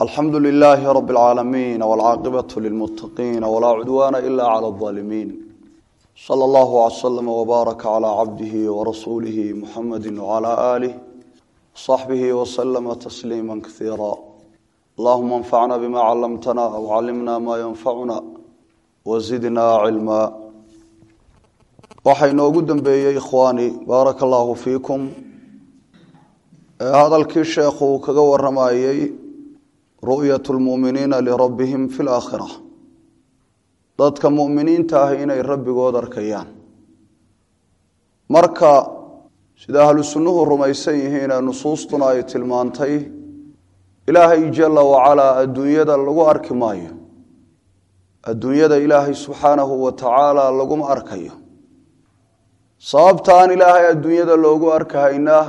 alxamdu lilaahi rabi اlcaalamiin wاlcaaqibatu lilmuttaqiin walaa cudwaana ila clى اظaalimiin sala allahu wslama wbaaraka calaa cabdihi warasuulihi muxamadi wcalaa aalih wsaxbihi waslama tasliima kaiira allahuma anfacna bima callamtana wcalimna maa yanfacuna wazidna cilmaa waxaa inoogu dambeeyey ikhwaani baaraka allahu fiikum hadalkii sheekhu uu kaga waramayey ru'yat lmu'miniina lirabbihim fi laakhira dadka mu'miniinta ah inay rabbigood arkayaan marka sida ahlu sunnuhu rumaysan yihiin ee nusuustuna ay tilmaantay ilaahay jala wacalaa adduunyada lagu arki maayo adduunyada ilaahay subxaanahu wa tacaala laguma arkayo sababta aan ilaahay adduunyada loogu arkahaynaa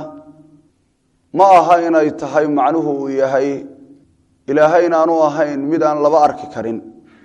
ma aha inay tahay macnuhu uu yahay ilaahay inaanu ahayn mid aan laba arki karin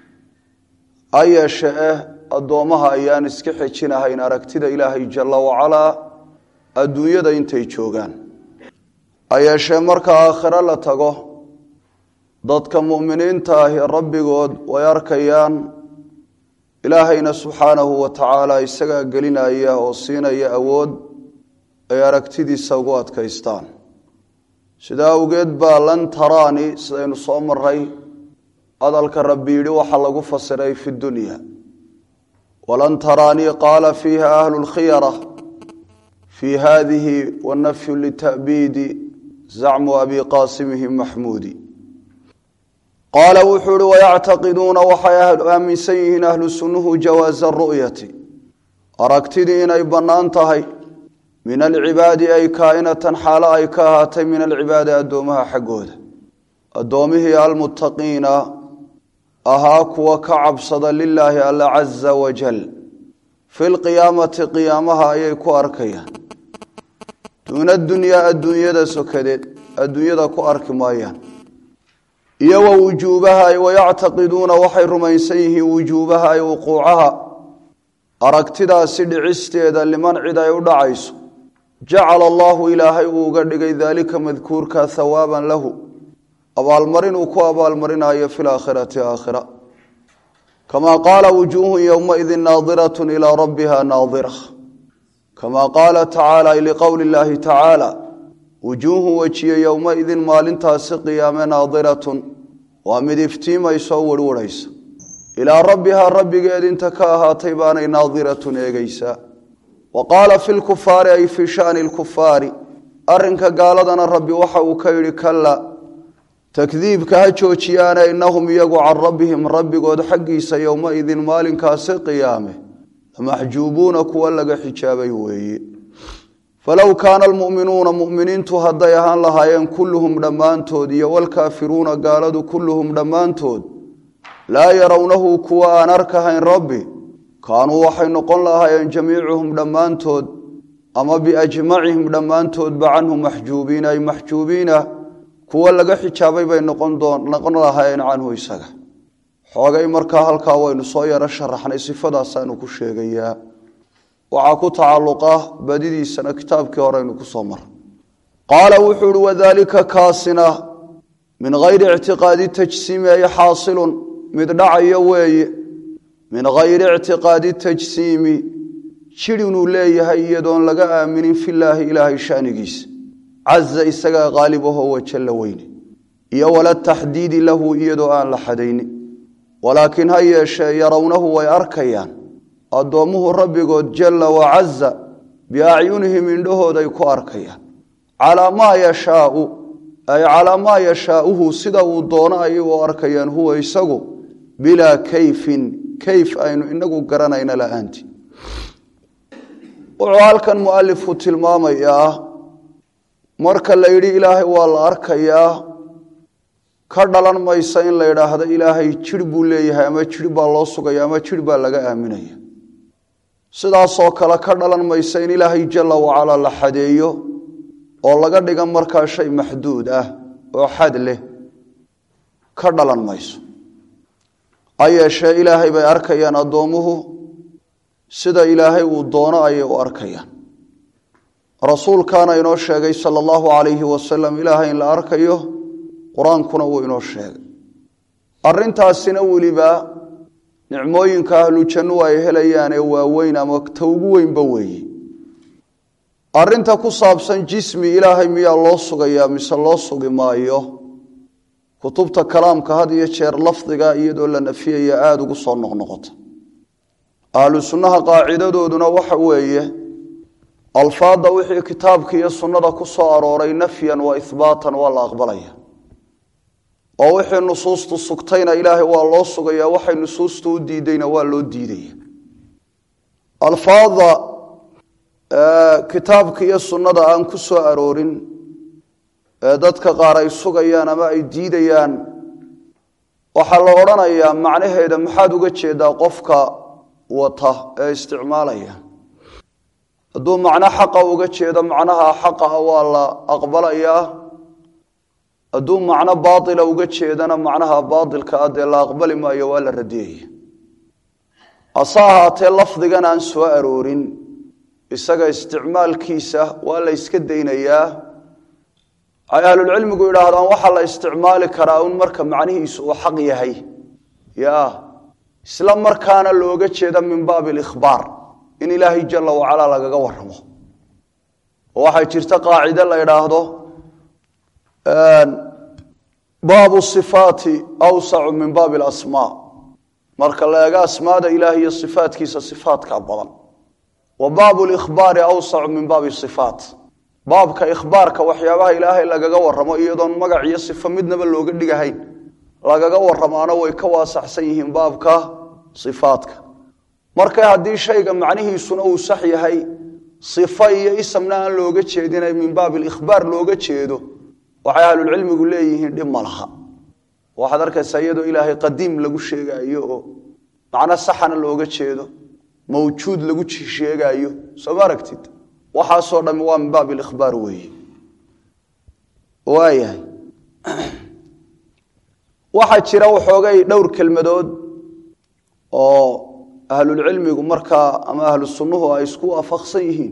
ha yeeshe eh addoommaha ayaan iska xejinahayn aragtida ilaahay jalla wacalaa adduunyada intay joogaan ha yeeshee marka aakhiro la tago dadka mu'miniinta ahi rabbigood way arkayaan ilaahayna subxaanahu wa tacaala isagaa gelinaya oo siinaya awood ay aragtidiisa ugu adkaystaan sidaa awgeed baa lan taraani sidaynu soo maray hadalka rabbi yidhi waxaa lagu fasiray fi dunya walan taraanii qaala fiiha ahlu lkhiyara fii hadihi wanafyu lita'biidi zacmu abi qaasimihim maxmuudi qaala wuxuu ihi wayactaqiduuna waxay aaminsan yihiin ahlu sunnuhu jawaaza ru'yati aragtidii inay bannaan tahay min alcibaadi ay kaainatan xaalo ay ka ahaatay min alcibaadi addoomaha xaggooda addoomihii almuttaqiina ahaa kuwa ka cabsada lilaahi alla caza wajal fi lqiyaamati qiyaamaha ayay ku arkayaan duuna dunyaa adduunyada sokadeed adduunyada ku arki maayaan iyo wa wujuubaha wayactaqiduuna waxay rumaysan yihiin wujuubaha ay wuquucaha aragtidaasi dhicisteeda liman cid ay u dhacayso jacala allahu ilaahay uu uga dhigay daalika madkuurka hawaaban lahu abaalmarin uu ku abaalmarinayo fi laakhirati aakhira kamaa qaala wujuuhun yowmaidin naadirat ilaa rabbiha naadira kamaa qaala tacaala liqowli llaahi tacaala wujuuhun wejiye yowmaidin maalintaasi qiyaame naadiratun waa mid iftiimaysoo werwarhaysa ilaa rabbihaa rabbigeed inta ka ahaatay baanay naadiratun eegaysaa wa qaala fi lkufaari ay fii shani lkufaari arrinka gaaladana rabbi waxa uu ka yidhi kalla takdiibka ha joojiyaane innahum iyagu can rabbihim rabbigood xaggiisa yowmaidin maalinkaasi qiyaame lamaxjuubuuna kuwa laga xijaabay weeye falow kaana almu'minuuna mu'miniintu hadday ahaan lahaayeen kulluhum dhammaantood iyo walkaafiruuna gaaladu kulluhum dhammaantood laa yarawnahu kuwa aan arkahayn rabbi kaanuu waxay noqon lahaayeen jamiicuhum dhammaantood ama biajmacihim dhammaantoodba canhu maxjuubiina ay maxjuubiina kuwa laga xijaabay bay noqon lahaayeen canhu isaga xoogay markaa halkaa waynu soo yaro sharaxnay sifadaasaanu ku sheegayaa waxaa ku tacalluqa badidiisana kitaabkii horeynu ku soo mara qaala wuxuu ihi wadaalika kaasina min hayri ictiqaadi tajsiimi ay xaasilun mid dhacayo weeye min hayri ictiqaadi tajsiimi jir inuu leeyahay iyadoon laga aaminin filaahi ilaahay shanigiisa caza isagaa qaalibahoo wajalla weyne iyo wala taxdiidi lahu iyadoo aan la xadaynin walaakiin ha yeeshee yarawnahu way arkayaan addoommuhu rabbigood jalla wacaza biacyunihim indhahooday ku arkayaan calaa maa yashaau ay calaa maa yashaauhu sida uu doono ayay u arkayaan huwa isagu bilaa kayfin kayf aynu inagu garanayna la-aanti wuxuu halkan mualifku tilmaamayaa marka la yidhi ilaahay waa la arkayaa ka dhalan maysa in la yidhaahdo ilaahay jir buu leeyahay ama jir baa loo sugaya ama jir baa laga aaminaya sidaasoo kale ka dhalan maysa in ilaahay jalla wacalaa la xadeeyo oo laga dhiga markaa shay maxduud ah oo xad leh ka dhalan mayso ha yeeshee ilaahay bay arkayaan addoommuhu sida ilaahay uu doono ayay u arkayaan rasuulkaana inoo sheegay sala allahu calayhi wasalam ilaahay in la arkayo qur-aankuna wuu inoo sheegay arrintaasina weliba nicmooyinka ahlu jannuhu ay helayaan ee waaweyn ama ta ugu weynba weeye arrinta ku saabsan jismi ilaahay miyaa loo sugayaa mise loo sugi maayo kutubta kalaamka had iyo jeer lafdiga iyadoo la nafiyaya aada ugu soo noqnoqota ahlu sunnaha qaacidadooduna waxa weeye alfaadda wixii kitaabka iyo sunnada ku soo arooray nafyan wa ihbaatan waa la aqbalaya oo wixii nusuustu sugtayna ilaahay waa loo sugaya waxay nusuustu u diidayna waa loo diidaya alfaadda kitaabka iyo sunnada aan ku soo aroorin ee dadka qaar ay sugayaan ama ay diidayaan waxaa la odhanayaa macnaheeda maxaad uga jeedaa qofka wata ee isticmaalaya hadduu macno xaqa uga jeedo macnaha xaqa ah waa la aqbalayaa hadduu macno baatila uga jeedana macnaha baatilka ah dee la aqbali maayo waa la radiyaya hase ahaatee lafdigan aan soo aroorin isaga isticmaalkiisa waa la yska daynayaa ay ahlulcilmigu yidhaahdaan waxaa la isticmaali karaa un marka macnihiisu uu xaq yahay ya isla markaana looga jeeda min baabi alikhbaar in ilaahay jala wacalaa lagaga waramo oo waxay jirta qaacide la idhaahdo baabu sifaati awsacu min baabi alasmaa marka la eego asmaada ilaah iyo sifaatkiisa sifaatkaa badan wa baabu likhbaari awsacu min baabi sifaat baabka ikhbaarka waxyaabaha ilaahay lagaga waramo iyadoon magac iyo sifo midnaba looga dhigahayn lagaga waramaana way ka waasaxsan yihiin baabka sifaadka marka haddii shayga macnihiisuna uu sax yahay sifo iyo isamna aan looga jeedina min baabi likhbaar looga jeedo waxay ahlulcilmigu leeyihiin dhib ma laha waxaad arkaysaa iyadoo ilaahay qadiim lagu sheegaayo oo macno saxana looga jeedo mawjuud lagu sheegaayo soo ma aragtid waxaasoo dhami waa min baabi likhbaar weeye waayahay waxaa jira waxoogay dhowr kelmadood oo ahlulcilmigu markaa ama ahlu sunnuhu ay isku waafaqsan yihiin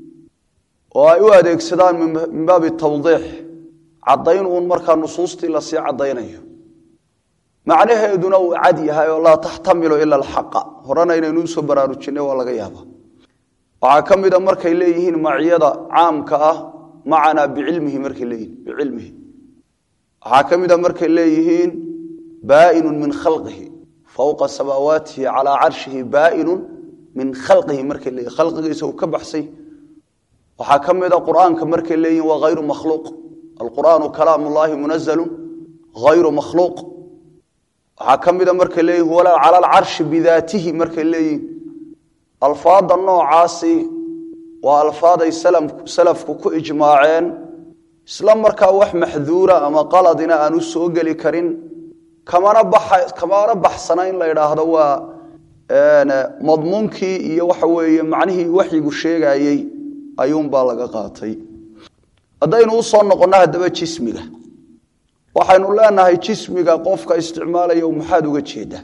oo ay u adeegsadaan min baabi tawdiix caddayn uun markaa nusuustii lasii caddaynayo macnaheeduna uu cad yahay oo laa taxtamilu ila alxaqa horena inaynu usoo baraarujinay waa laga yaaba waxaa ka mida markay leeyihiin maciyada caamka ah macanaa bicilmihi markay leeyihiin bicilmihi waxaa ka mida markay leeyihiin baainu min khalqihi fowqa samaawaatihi calaa carshihi baainu min khalqihi markay leeyihin khalqigiisa uu ka baxsay waxaa ka mida qur'aanka markay leeyihin waa hayru makhluuq alqur'aanu kalaam ullaahi munazalu hayru makhluuq waxaa ka mida markay leeyihin walaa cala alcarshi bidaatihi markay leeyihin alfaada noocaasi waa alfaaday salafku ku ijmaaceen isla markaa wax maxduura ama qaladina aan u soo geli karin kamana kamana baxsana in la idhaahdo waa madmuunkii iyo waxa weeye macnihii waxyigu sheegayey ayuunbaa laga qaatay haddaynu usoo noqonno haddaba jismiga waxaynu leenahay jismiga qofka isticmaalaya maxaad uga jeeda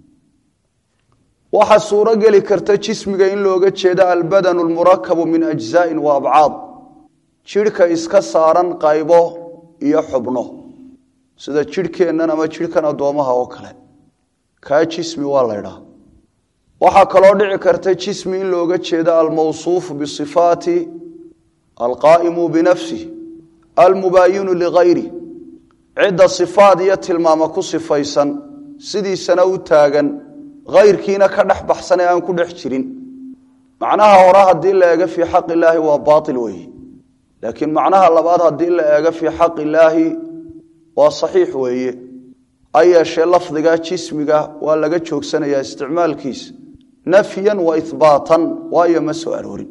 waxaa suuro geli karta jismiga in looga jeedo albadanu lmurakabu min ajzaain wa abcaad jidhka iska saaran qaybo iyo xubno sida jidhkeennan ama jidhkan addoomaha oo kale kaa jismi waa laydhaa waxaa kaloo dhici karta jismi in looga jeedo almawsuufu bisifaati alqaa'imu binafsih almubaayinu ligayri cidda sifaad iyo tilmaamo ku sifaysan sidiisana u taagan ayrkiina ka dhex baxsan ee aan ku dhex jirin macnaha hore haddii la eego fii xaq illaahi waa baail weeye laakiin macnaha labaad haddii la eego fii xaq illaahi waa saxiix weeye ha yeeshee lafdiga jismiga waa laga joogsanayaa isticmaalkiisa nafyan wa ihbaatan waayo ma soo aroorin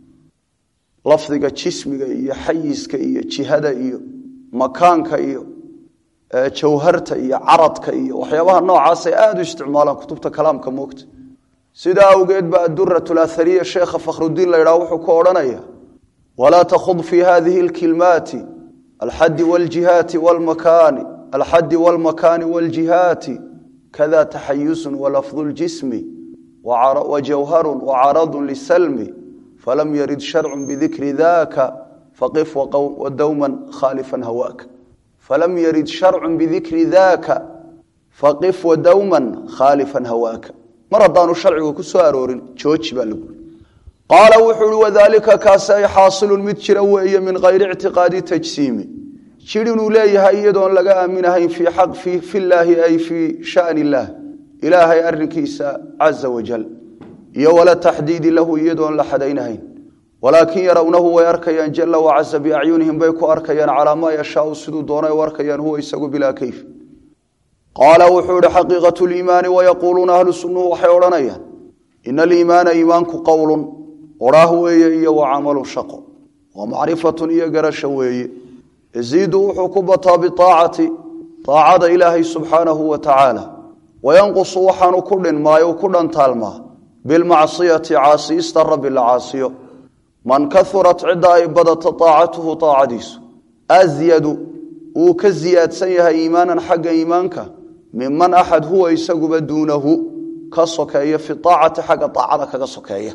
lafdiga jismiga iyo xayiska iyo jihada iyo makaanka iyo jawharta iyo caradka iyo waxyaabaha noocaasay aada u isticmaalaan kutubta kalaamka moogta sidaa awgeed ba adurat lahariya sheekha fakhrudiin la ydhaha wuxuu ku odhanaya walaa takhud fi hadihi اlkilmaati alxadi wاljihaati wlmakaani alxadi wاlmakaani wاljihaati kada taxayusu walafdu اljismi wajawharu wacaradu lisalmi falam yarid sharcu bidikri daka faqif wadowma khaalifa hawaaka falam yarid sharcu bidikri daka faqif wadawman khaalifan hawaaka mar haddaanu sharcigu ku soo aroorin jooji baa lagu qaala wuxuu uhi wadaalika kaasi ay xaasilun mid jira weeye min kayri ictiqaadi tajsiimi jir inuu leeyahay iyadoon laga aaminahayn fi llaahi ay fii shan illaah ilaahay arinkiisa caza wajal iyo wala taxdiidi lahu iyadoon la xadaynahayn walaakin yarawnahu way arkayaan jala wacaza biacyunihim bay ku arkayaan calaa maa yashaau siduu doonay u arkayaan huwa isagu bilaa kayf qaala wuxuu ihi xaqiiqatu liimaani wayaquuluuna ahlu sunnuhu waxay odhanayaan ina aliimaana iimaanku qowlun odhaah weeye iyo wa camalun shaqo wa macrifatun iyo garasho weeye yaziidu wuxuu ku bataa biaacati aacada ilaahay subxaanahu wa tacaala wayanqusu waxaanu ku dhinmaayo ku dhantaalmaa bilmacsiyati caasiista rabbi la caasiyo man kaurat cidda ay badato aacatuhu aacadiisu asyadu wuu ka ziyaadsan yahay iimaanan xagga iimaanka miman axad huwa isaguba duunahu ka sokeeya fi aacati xagga aacada kaga sokeeya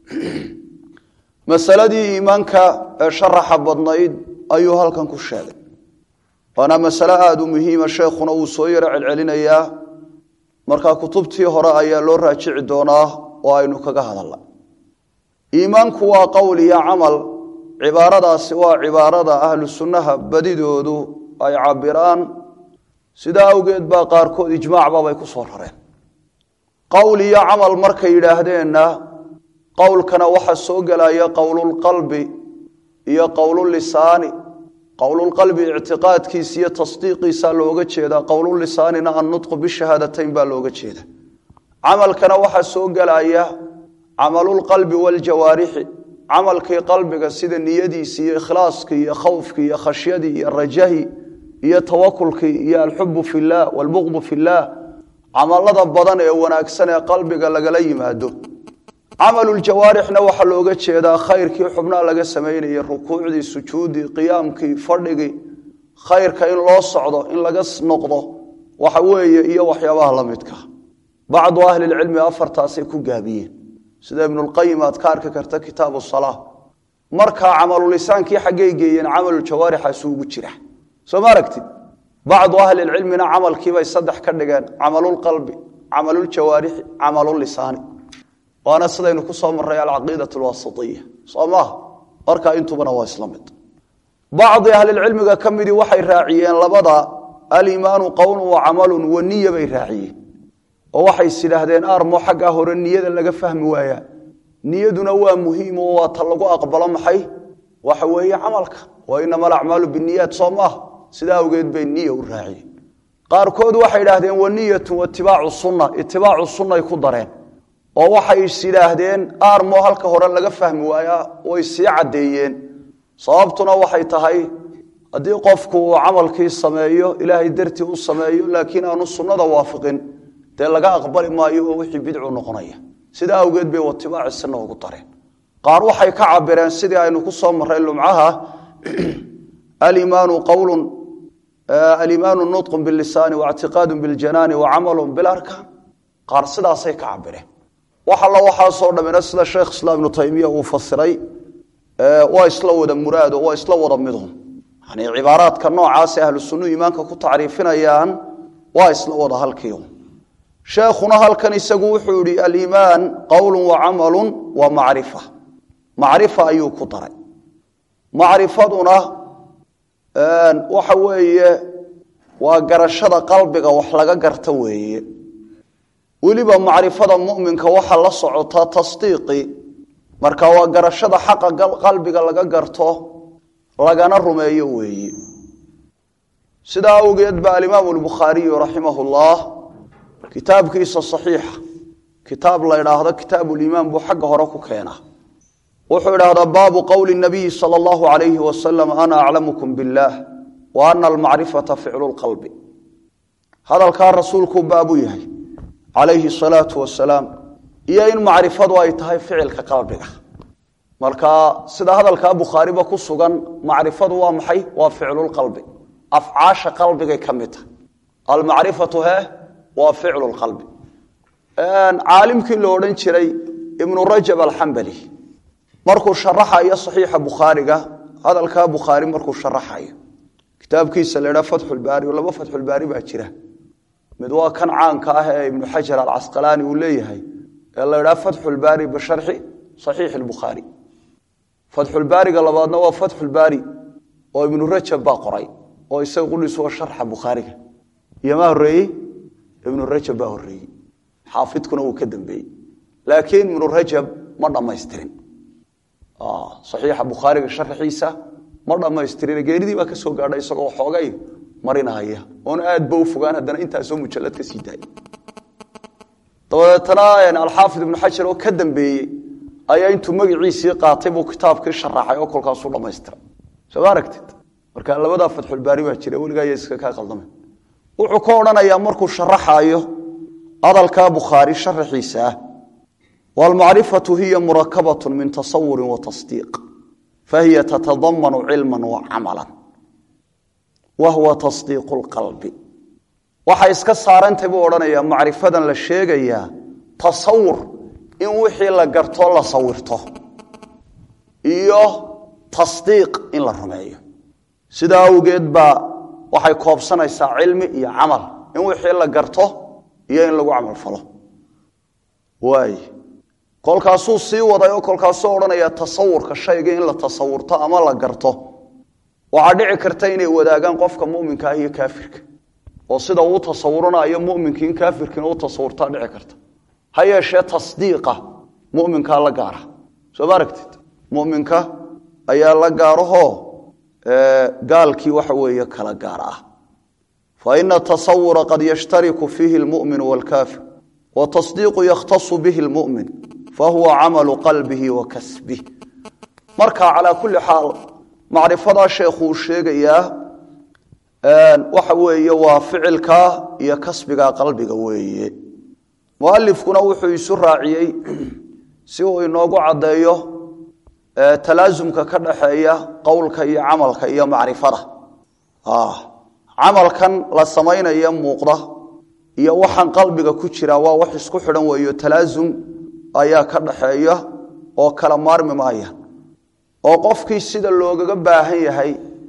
masaladii iimaanka ee sharaxa badnayd ayuu halkan ku sheegay waana masale aada u muhiima sheekhuna wuu soo yaro celcelinayaa markaa kutubtii hore ayaa loo raajici doonaa oo aynu kaga hadalna iimaanku waa qowl iyo camal cibaaradaasi waa cibaarada ahlu sunnaha badidoodu ay cabiraan sidaa awgeed baa qaarkood ijmaacbabay ku soo rareen qowl iyo camal markay yidhaahdeenna qowlkana waxaa soo gelaya qowlulqalbi iyo qowlulisaani qowlulqalbi ictiqaadkiisa iyo tasdiiqiisa looga jeedaa qowlulisaanina annutqu bishahaadatayn baa looga jeeda camalkana waxaa soo gelaya camalulqalbi waljawaarixi camalkii qalbiga sida niyadiisi iyo ikhlaaskii iyo khawfkii iyo khashyadii iyo rajahi iyo tawakulkii iyo alxubu fillaah walbuqdu fillaah camalada badan ee wanaagsan ee qalbiga lagala yimaado camaluljawaarixna waxaa looga jeedaa khayrkii xubnaha laga samaynayay rukuucdii sujuuddii qiyaamkii fadhigii khayrka in loo socdo in laga noqdo waxa weeye iyo waxyaabaha la midka bacdu ahlilcilmi afartaasay ku gaabiyeen sida ibnulqayim aad ka arki karta kitaabu salaa markaa camalulisaankii xaggay geeyeen camaluljawaarixaasi ugu jira soo ma aragtid bacdu ahlilcilmina camalkiibay saddex ka dhigeen camalulqalbi camaluljawaarixi camalulisaani waana sidaynu ku soo maray alcaqiida alwasitiya soo maaha markaa intubana waa isla mid bacdi ahlilcilmiga ka midii waxay raaciyeen labada aliimaanu qowlun wa camalun wa niya bay raaciyeen oo waxay is idhaahdeen armo xaggaa hore niyada laga fahmi waayaa niyaduna waa muhiim oo waa ta lagu aqbalo maxay waxa weeye camalka wa inama alacmaalu biniyaat soo maaha sidaa awgeed bay niya u raaciyeen qaarkood waxay idhaahdeen wa niyatu watibaacu sunna itibaacu sunnay ku dareen oo waxay is idhaahdeen aarmo halka hore laga fahmi waayaa way sii caddeeyeen sababtuna waxay tahay haddii qofku uu camalkii sameeyo ilaahay dartii u sameeyo laakiin aanu sunnada waafiqin dee laga aqbali maayo oo wixii bidcu noqonaya sidaa awgeed bay watibaaci sunna ugu dareen qaar waxay ka cabireen sidii aynu ku soo marray lumcaha alimaanu qowlun alimaanu nutqun bilisaani waictiqaadu biljanaani wa camalun bilarkaan qaar sidaasay ka cabireen wax alla waxaasoo dhammina sida sheekh islaam ibnu taymiya uu fasiray waa isla wada muraado waa isla wada midhum yani cibaaraadka noocaasee ahlu sunnuhu iimaanka ku tacriifinayaan waa isla wada halkiiun sheekhuna halkan isagu wuxuu yihi aliimaan qowlu wa camalu wa macrifa macrifa ayuu ku daray macrifaduna waxa weeye waa garashada qalbiga wax laga garta weeye weliba macrifada muminka waxaa la socotaa tasdiiqi marka waa garashada xaqa qalbiga laga garto lagana rumeeyo weeye sidaa awgeed ba alimaamu lbukhaariyu raximah llah kitaabkiisa saxiixa kitaab la idhaahdo kitaabuliimaan buu xagga hore ku keenaa wuxuu idhaahdaa baabu qowli nabiyi sala allahu alayhi wasalam ana aclamukum billaah wa ana almacrifata ficlu lqalbi hadalkaa rasuulkuu baabu yahay calayhi salaatu wasalaam iyo in macrifadu ay tahay ficilka qalbiga marka sida hadalkaa bukhaariba ku sugan macrifadu waa maxay waa ficlulqalbi afcaasha qalbigay ka mid tahay almacrifatu he waa ficlu lqalbi caalimkii la odhan jiray ibnu rajab alxambali markuu sharaxayo saxiixa bukhaariga hadalkaa bukhaari markuu sharaxayo kitaabkiisa la idhaha fatxulbaari laba fatxulbaari baa jira mid waa kan caanka ah ee ibnu xajar alcasqalaani uu leeyahay ee la idhaha fatxulbaari bisharxi saxiixi lbukhaari fatxulbaariga labaadna waa fatxulbaari oo ibnu rajab baa qoray oo isaga qudhiis waa sharxa bukhaariga iyo maa horeeyey ibnu rajab baa horeeyey xaafidkuna wuu ka dambeeyey laakiin ibnu rajab ma dhammaystirin saxiixa bukhaariga sharxiisa ma dhammaystirin geeridii baa ka soo gaadha isagoo xoogay marinaya oona aad ba u fogaan haddana intaasoo mujallad ka sii daayay dabadeetana alxaafid ibnu xajar oo ka dambeeyey ayaa intuu magaciisii qaatay buu kitaabkii sharaxay oo kolkaasuu dhammaystiray soo ma aragtid marka labadaa fatxulbaari baa jira weligaa ya iska kaa qaldamay wuxuu ka odhanayaa markuu sharaxaayo hadalkaa bukhaari sharaxiisa ah waalmacrifatu hiya murakabat min tasawurin wa tasdiiq fahiya tatadamanu cilma wa camala wa huwa tasdiiqu lqalbi waxay iska saarantay buu odhanayaa macrifadan la sheegayaa tasawur in wixii la gartoo la sawirto iyo tasdiiq in la rumeeyo sidaa awgeed baa waxay koobsanaysaa cilmi iyo camal in wixii la garto iyo in lagu camal falo waay kolkaasuu sii waday oo kolkaasuu odhanaya tasawurka shayga in la tasawurto ama la garto waxaa dhici karta inay wadaagaan qofka muminka ah iyo kaafirka oo sida uu tasawuranayo muminki in kaafirkiina u tasawurtaa dhici karta ha yeeshee tasdiiqa muminkaa la gaara soo ma aragtid muminka ayaa la gaarahoo gaalkii waxa weeye kala gaar ah fa ina tasawura qad yashtariku fiihi lmumin wاlkaafir watasdiiqu yakhtasu bihi lmumin fahuwa camalu qalbihi wa kasbih marka calaa kulli xaal macrifadaa sheekhuu sheegayaa waxa weeye waa ficilka iyo kasbiga qalbiga weeye mualifkuna wuxuu isu raaciyey si uu inoogu caddeeyo talaasumka ka dhaxeeya qowlka iyo camalka iyo macrifada camalkan la samaynaya muuqda iyo waxaan qalbiga ku jira waa wax isku xidhan weeyo talaasum ayaa ka dhaxeeya oo kala maarmi maaya oo qofkii sida loogaga baahan yahay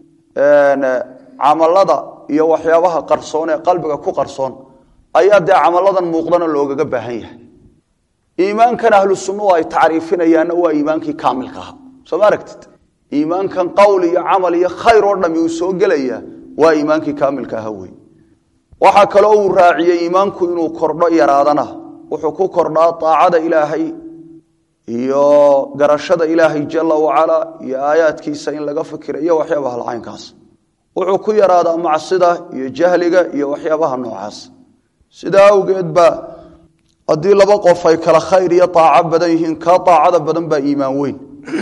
camalada iyo waxyaabaha qarsoon ee qalbiga ku qarsoon ayaa dee camaladan muuqdana loogaga baahan yahay iimaankan ahlu sunnuhu ay tacriifinayaanna waa iimaankii kaamilka aha soo ma aragtid iimaankan qowl iyo camal iyo khayr oo dhami uu soo gelaya waa iimaankii kaamilka aha wey waxaa kaloo uu raaciyey iimaanku inuu kordho yaraadana wuxuu ku kordhaa aacada ilaahay iyo garashada ilaahay jala wacala iyo aayaadkiisa in laga fikira iyo waxyaabaha lacaynkaas wuxuu ku yaraadaa macsida iyo jahliga iyo waxyaabaha noocaas sidaa awgeed ba haddii laba qof ay kala khayr iyo aaco badan yihiin kaa aacada badan baa iimaan weyn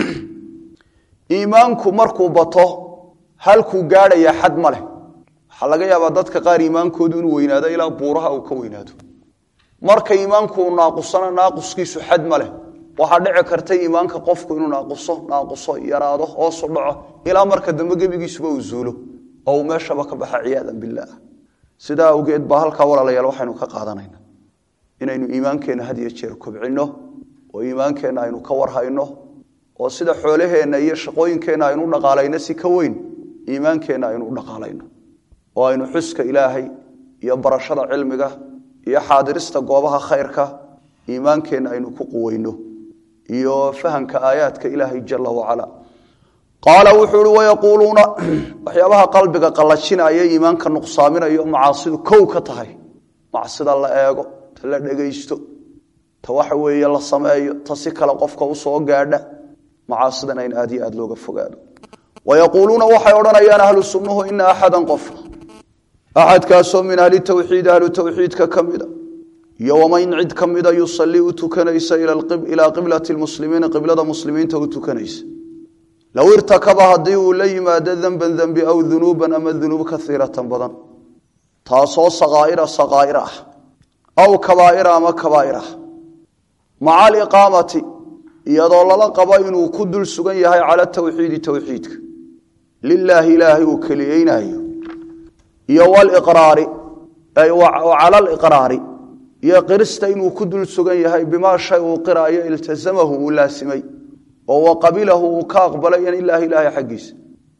iimaanku markuu bato halkuu gaadhayaa xad ma leh waxaa laga yaabaa dadka qaar iimaankoodu inuu weynaado ilaa buuraha uu ka weynaado marka iimaanku uu naaqusana naaquskiisu xad ma leh waxaa dhici karta iimaanka qofku inuu naaquso naaquso yaraado hoosu dhaco ilaa marka dambe gebigiisuba uu zuulo oo uu meeshaba ka baxa ciyaadan bilaah sidaa awgeed baa halkaa walaalayaal waxaynu ka qaadanayna inaynu iimaankeenna had iyo jeer kobcinno oo iimaankeenna aynu ka warhayno oo sida xoolaheenna iyo shaqooyinkeenna aynu u dhaqaalayno si ka weyn iimaankeenna aynu u dhaqaalayno oo aynu xuska ilaahay iyo barashada cilmiga iyo xaadirista goobaha khayrka iimaankeenna aynu ku quweyno iyo fahamka aayaadka ilaahay jala wacala qaala wuxuu uhi wayaquuluuna waxyaabaha qalbiga qallajinaya iimaanka nuqsaaminayo macaasidu kow ka tahay macsida la eego ta la dhegaysto ta waxa weeye la sameeyo ta si kale qofka usoo gaadha macaasidan in aad iyo aad looga fogaado wayaquuluuna waxay odhanayaan ahlu sunnuhu ina axadan qof axadkaasoo min ahli tawxiid ahlu tawxiidka ka mida iyo waman cid ka mida yusalii u tukanaysa ilaa qiblati lmuslimiina qiblada muslimiinta u tukanaysa low irtakaba haddii uu la yimaado denban dembi aw dunuuban ama dunuub kaiiratan badan taasoo sakaaira sakaair ah aw kabaaira ama kabaair ah maca aliqaamati iyadoo lala qabo inuu ku dul sugan yahay cala tawxiidi towxiidka lilaahi ilaahay uu keliyeynayo iyo wlraari cala liqraari iyo qirista inuu ku dul sugan yahay bimaa shay uu qiraayo iltasamahu uu laasimay oo wa qabilahu uu ka aqbalay ilaahi ilaahay xaggiisa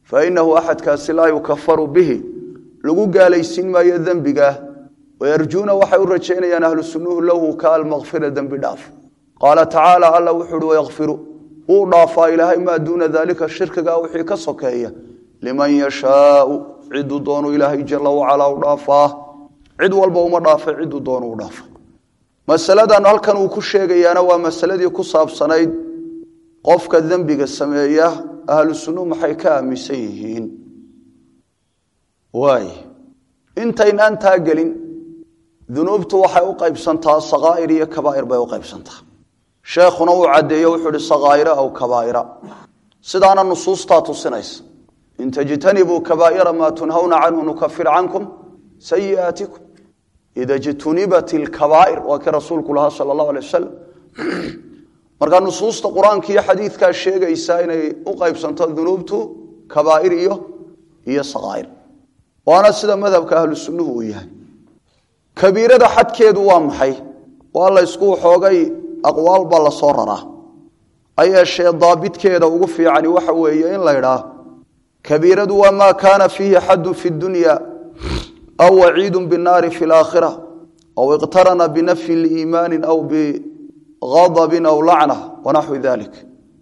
fainahu axadkaasi laa yukafaru bihi lagu gaalaysiin maayo dembigaah wayarjuuna waxay u rajaynayaan ahlu sunnuhu lahu ka almakfira dembi dhaaf qaala tacaala alla wuxu uhi wayakfiru wuu dhaafaa ilaahay maa duuna daalika shirkigaa wixii ka sokeeya liman yashaau ciduu doonu ilaahay jala wacalaa u dhaafaa cid walba uma dhaafay ciduu doonu u dhaafay masaladan halkan uu ku sheegayaana waa masaladii ku saabsanayd qofka dembiga sameeya ahlu sunnuhu maxay ka aaminsan yihiin waay intaynaan taa gelin dunuubtu waxay u qaybsantaa sakaa'ir iyo kabaa'ir bay u qaybsantaa sheekhuna uu caddeeye wuxuu ihi sakaa'ira aw kabaa'ira sidaana nusuustaa tusinaysa in tajtanibuu kabaa'ira maa tunhawna canhu nukafir cankum sayi'aatikum ida jtunibat ilkabaa'ir waa kii rasuulku lahaa sala allahu alay wasalam marka nusuusta qur-aanka iyo xadiidkaa sheegaysa inay u qaybsanto dunuubtu kabaa'ir iyo iyo sakaa'ir waana sida madhabka ahlu sunnuhu uu yahay kabiirada xadkeedu waa maxay waa la ysku xoogay aqwaal baa la soo raraa ha yeeshee daabitkeeda ugu fiicani waxa weeye in la ydhaa kabiiradu waa maa kaana fiihi xadun fi dunya aw waciidu binaari fi laakhira aw iqtarana binafyi liimaani aw bigadabin aw lacna wanaxwi dalik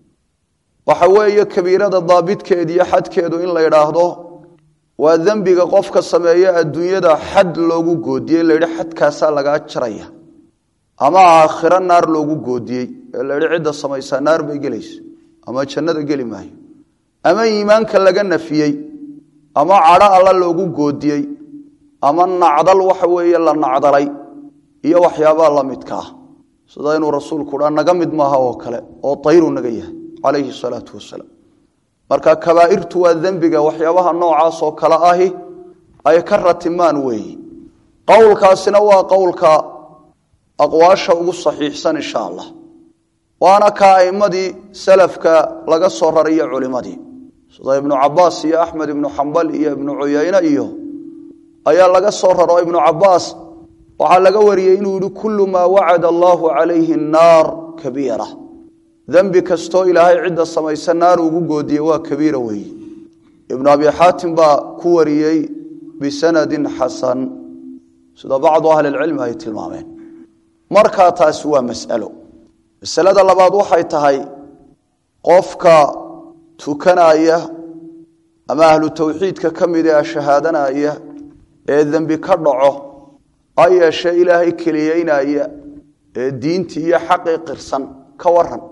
waxa weeye kabiirada daabitkeediiyo xadkeedu in la ydhaahdo waa dembiga qofka sameeya adduunyada xad loogu goodiyey la yidhi xadkaasaa lagaa jaraya ama aakhiro naar loogu goodiyey ee la yidhi cidda samaysaa naar bay gelaysa ama jannada geli maayo ama iimaanka laga nafiyey ama cadho alla loogu goodiyey ama nacdal waxa weeye la nacdalay iyo waxyaabaha la midka ah sida inuu rasuulku dhaa naga mid maaha oo kale oo tayru naga yahay calayhi salaatu wasalaam marka kabaa'irtu waa dembiga waxyaabaha noocaas oo kale ahi ay ka ratimaan weeyi qowlkaasina waa qowlka aqwaasha ugu saxiixsan insha allah waana ka a'imadii salafka laga soo rariyo culimadii sida ibnu cabaas iyo axmed ibnu xambal iyo ibnu cuyayne iyo ayaa laga soo raro ibnu cabaas waxaa laga wariyey inuu yihi kullu maa wacada allaahu calayhi naar kabiira dembi kastoo ilaahay cidda samaysa naar ugu goodiyey waa kabiira weeye ibnu abi xaatim baa ku wariyey bisanadin xasan sida bacdu ahlilcilmi ay tilmaameen markaa taasi waa mas'alo masalada labaad waxay tahay qofka tukanaya ama ahlu tawxiidka ka mid ee shahaadanaya ee dembi ka dhaco ha yeeshee ilaahay keliyeynaya ee diintii iyo xaqii qirsan ka waran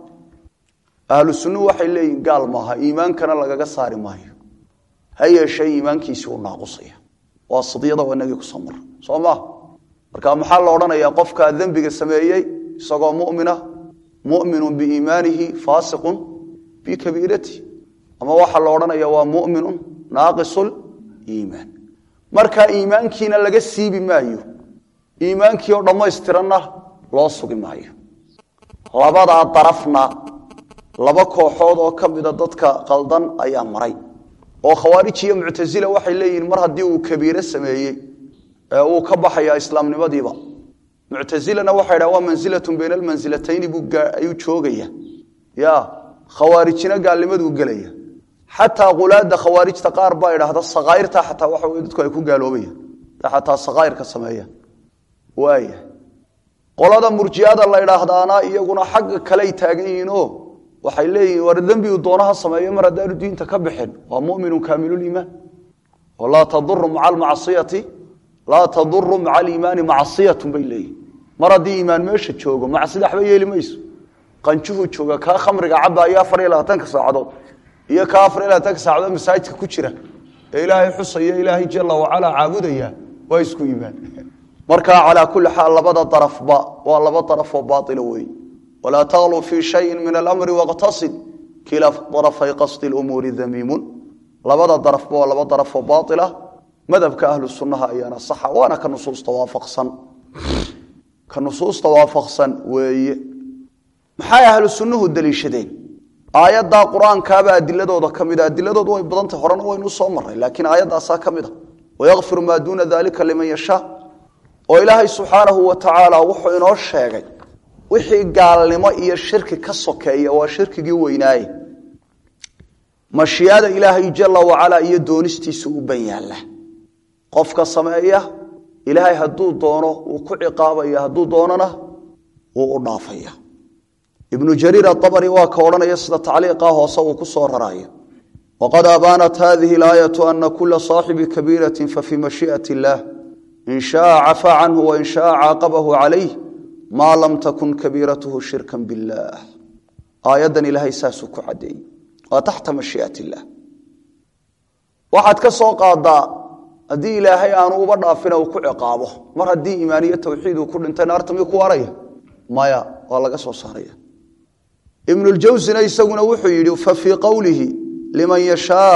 ahlu sunnuhu waxay leeyihin gaal maaha iimaankana lagaga saari maayo ha yeeshee iimaankiisii uu naaqusaya waa sidyada waa inagii kusoo mara soo maha marka maxaa la odhanayaa qofkaa dembiga sameeyey isagoo mumina muminun biiimaanihi faasiqun bikabiiratihi ama waxaa la odhanaya waa muminun naaqisul iimaan markaa iimaankiina laga siibi maayo iimaankii oo dhammaystiranna loo sugi maayo labadaa darafna laba kooxood oo ka mida dadka qaldan ayaa maray oo khawaarij iyo muctasila waxay leeyihiin mar haddii uu kabiire sameeyey ee uu ka baxaya islaamnimadiiba muctasilana waxay dhaha waa mansilatun bayna almansilatayni buu ayuu joogaya ya khawaarijina gaalnimaduu gelaya xataa qulaada khawaarijta qaar baa idhaahda sakaairta xataa waxa wey dadku ay ku gaaloobayaan xataa sakaairka sameeyaan waaya qolada murjiada la idhaahdaana iyaguna xagga kaley taagan yihiinoo waxay leeyihiin war dembigu doonaha sameeyo mar haddaanu diinta ka bixin waa muminun kaamiluliimaan oo laa taduru maca almacasiyati laa taduru maca aliimaani macsiyatun bay leeyihin mar haddii iimaan meesha joogo macsida waxba yeeli mayso qanjuhu jooga kaa khamriga cabaayo afar iyo labaatanka saacadood iyo kaa afar iyo labaatanka saacadood masaajidka ku jira ee ilaahay xusaya ilaahay jala wacalaa caabudaya waa isku iimaan marka calaa kulli xaal labada darafba waa laba darafoo baaila weeye walaa takluu fii shayin min alamri waqtasid kila darafay qasdi lumuuri damiimun labada darafba waa laba darafoo baaila madhabka ahlu sunnaha ayaana saxa waana ka nusuusta waafaqsan ka nusuusta waafaqsan weeye maxay ahlu sunnuhu daliishadeen aayaddaa qur-aankaaba adiladooda ka mida adiladoodu way badantay horena waynu soo maray laakiin aayaddaasaa ka mid a wayakfiru maa duuna dalika liman yashaa oo ilaahay subxaanahu wa tacaala wuxuu inoo sheegay wixii gaalnimo iyo shirki ka sokeeya waa shirkigii weynaaye mashiicada ilaahay jala wacalaa iyo doonistiisa u ban yaalla qofka sameeya ilaahay hadduu doono wuu ku ciqaabaya hadduu doonona wuu u dhaafaya ibnu jariir aabari waa ka odhanaya sida tacliiqa hoose uu ku soo raraya waqad abaanat hadihi alaayatu ana kula saaxibi kabiirati fafii mashii'at illaah in shaaa cafaa canhu wain shaaa caaqabahu calayh maa lam takun kabiiratuhu shirkan billaah aayaddan ilaahay saasuu ku caddeeyey waa taxta mashii'at illaah waxaad ka soo qaadaa haddii ilaahay aanu uba dhaafina uu ku ciqaabo mar haddii iimaaniyo tawxiid uu ku dhintay naarta miyuu ku waaraya maya waa laga soo saaraya ibnuljawsina isaguna wuxuu yidhi fa fii qowlihi liman yashaa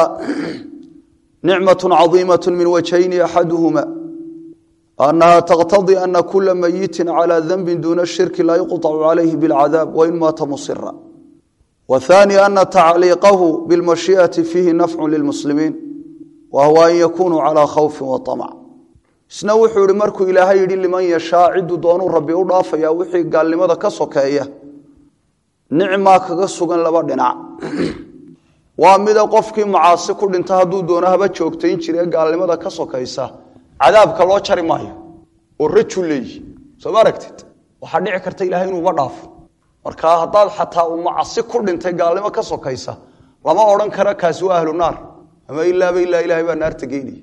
nicmatu cadiimat min wajhayni axaduhuma anaha taqtadii ana kula mayitin calى danbi duna shirki laa yuqطcu calayhi bاlcadaab wain maata musira wthani ana tacliiqahu biاlmashiiئati fiihi nafcu lilmuslimiin wa huwa an yakunuu calى khawfi waطamc isna wuxuu yihi markuu ilaahay yidhi liman yashaa ciduu doonuu rabbi u dhaafaya wixii gaalnimada ka sokeeya nicmaa kaga sugan laba dhinac waa mida qofkii macaasi ku dhinta hadduu doono haba joogtayn jire gaalnimada ka sokaysa cadaabka loo jari maayo oo raju leeyi soo ma aragtid waxaa dhici karta ilahay inuuba dhaafo marka haddaad xataa uu macasi ku dhintay gaalnimo ka sokaysa lama odhan kara kaasi waa ahlu naar ama ilaaba ilaa ilahay baa naarta geynaya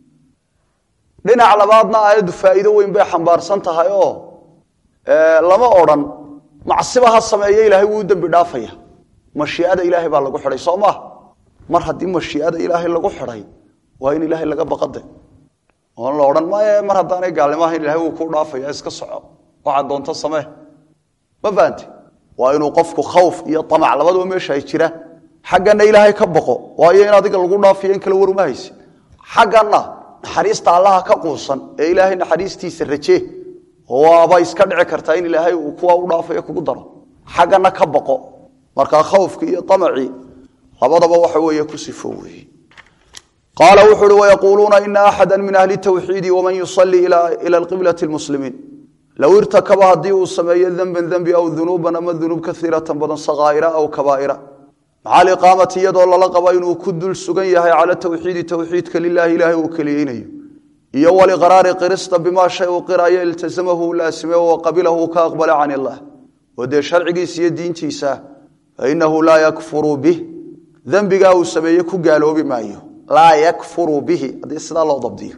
dhinac labaadna aayaddu faa'iido weyn bay xambaarsan tahay oo lama odhan macsiba ha sameeye ilaahay wuu u dembi dhaafaya mashiicada ilaahay baa lagu xidhay soo maah mar haddii mashiicada ilaahay lagu xidhay waa in ilaahay laga baqade oon la odhan maye mar haddaanay gaalnimo ahayn ilahay wuu kuu dhaafaya iska soco waxaad doonto samee ma fahante waa inuu qofku khawf iyo amac labaduba meesha ay jiraan xaggana ilaahay ka baqo waayo in adiga lagu dhaafiyo in kale waruma hayse xaggana naxariista allaha ka quusan ee ilaahay naxariistiisa rajee waaba iska dhici kartaa in ilaahay uu kuwa u dhaafayo kugu daro xaggana ka baqo markaa khawfki iyo amacii labadaba waxa weeye ku sifo weeye qaala wuxu uhi wayaquuluuna ina axada min ahli tawxiidi waman yusalii ila qiblati lmuslimiin low irtakaba haddii uu sameeyo denban dembi aw dunuuban ama dunuub kaiiratan badan sakaaira aw kabaaira maca aliqaamati iyadoo lala qabo inuu ku dul sugan yahay cala tawxiidi towxiidka lilahi ilaahay uu keliyeynayo iyo waliqraari qirista bimaa shay uu qirayo iltasamahu u laasime wa qabilahu uu ka aqbala can illah oo dee sharcigiisa iyo diintiisa fainahu laa yakfuru bih dembigaa uu sameeye ku gaaloobi maayo laa yakfuru bihi haddii sidaa loo dabdiyo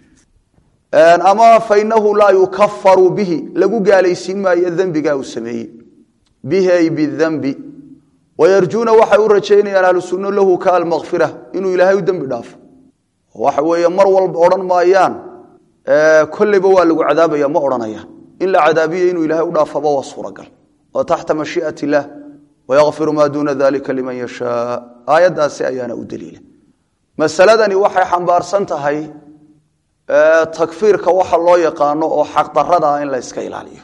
ama fainahu laa yukafaru bihi lagu gaalaysiin maayo dembigaa uu sameeyey bihi ay bidembi wayarjuuna waxay u rajaynayaan ahlu sunno lahu ka almakfira inuu ilaahay u dembi dhaafo waxa weeye mar walba odhan maayaan kolleyba waa lagu cadaabaya ma odhanayaan in la cadaabiya inuu ilahay u dhaafaba waa suuragal oo taxta mashii'at illaah wayakfiru maa duuna dalika liman yashaa aayaddaasi ayaana u daliila masaladani waxay xambaarsan tahay takfiirka waxa loo yaqaano oo xaqdarada ah in la yska ilaaliyo